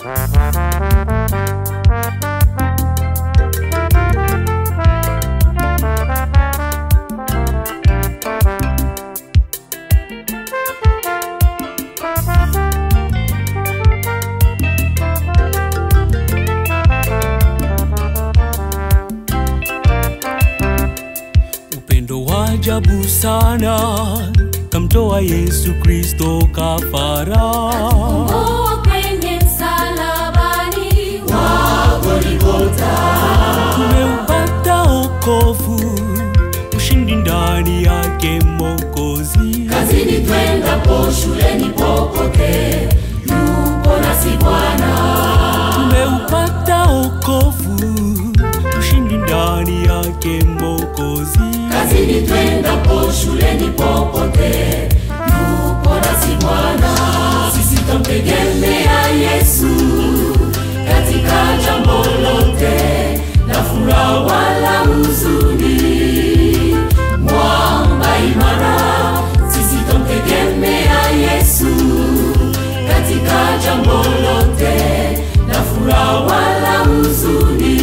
upendo wa ajabu sana kamtoa Yesu Kristo kafara. Mungu kwenye msalabani wa Golgotha. Tumeupata okovu, ushindi ndani yake Mwokozi. Kazini twendapo, shuleni, popote yupo nasi Bwana. Tumeupata okovu, ushindi ndani yake Mwokozi. Kazini twendapo, shuleni, popote yupo nasi Bwana. Sisi twamtegemea Yesu katika jambo lote, na furaha wala huzuni, mwamba imara. Sisi twamtegemea Yesu katika jambo lote, na furaha wala huzuni,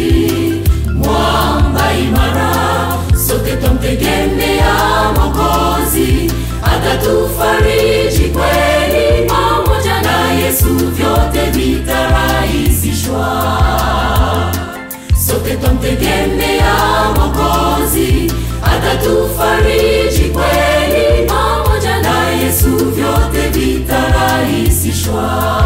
mwamba imara. Sote twamtegemea Mwokozi, atatufariji kweli. Pamoja na Yesu vyote vitarahisishwa. Sote twamtegemea Mwokozi, atatufariji kweli. Pamoja na Yesu vyote vitarahisishwa.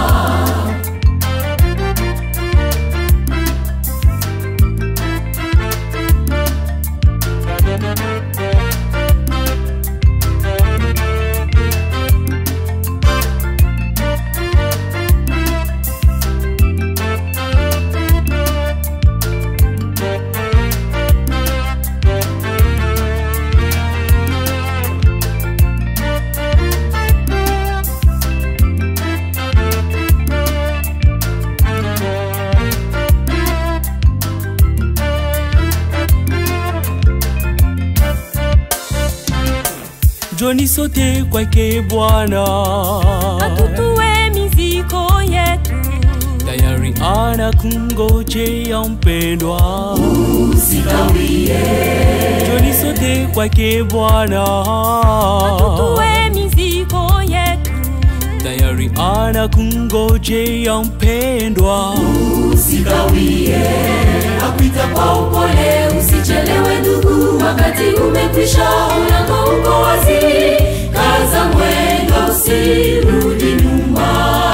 Njoni sote kwake Bwana, atutue mizigo yetu tayari anakungojea mpendwa. Usikawie, Njoni sote kwake Bwana, atutue mizigo yetu tayari anakungojea mpendwa. usikawie, akuita kwa upole, usichelewe ndugu, wakati umekwisha, mlango uko wazi, kaza mwendo, usirudi nyuma.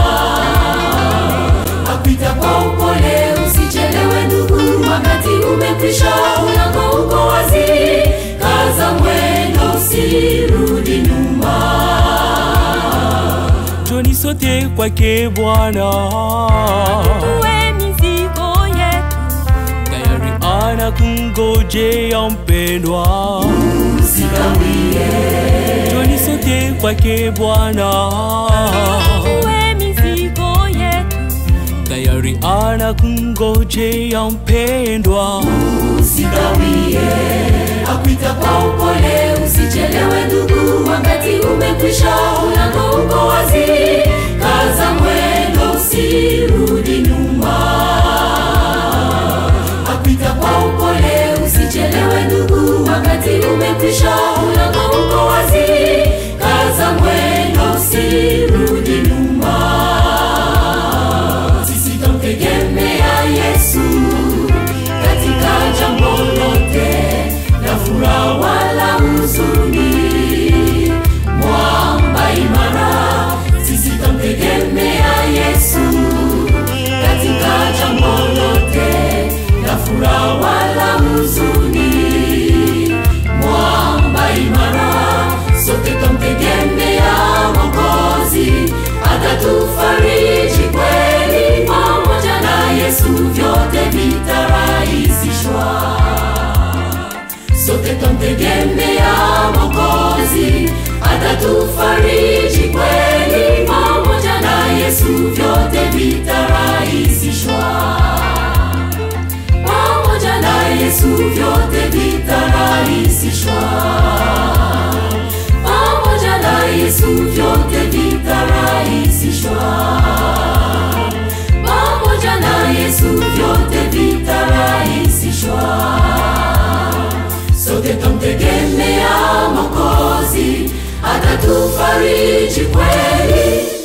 Akuita kwa upole, usichelewe ndugu, wakati umekwisha, mlango uko wazi, kaza mwendo, usirudi nyuma. Njoni sote kwake Bwana, atutue mizigo yetu tayari anakungojea mpendwa. Usikawie, Njoni sote kwake Bwana, atutue mizigo yetu tayari anakungojea mpendwa. usikawie, akuita kwa upole, usichelewe ndugu, wakati umekwisha, mlango uko wazi, kaza mwendo, usirudi nyuma. Akuita kwa upole, usichelewe ndugu, wakati umekwisha, mlango uko wazi, kaza mwendo, usirudi nyuma. Sisi twamtegemea Yesu katika jambo lote, na furaha wala huzuni, mwamba imara. Sisi atatufariji kweli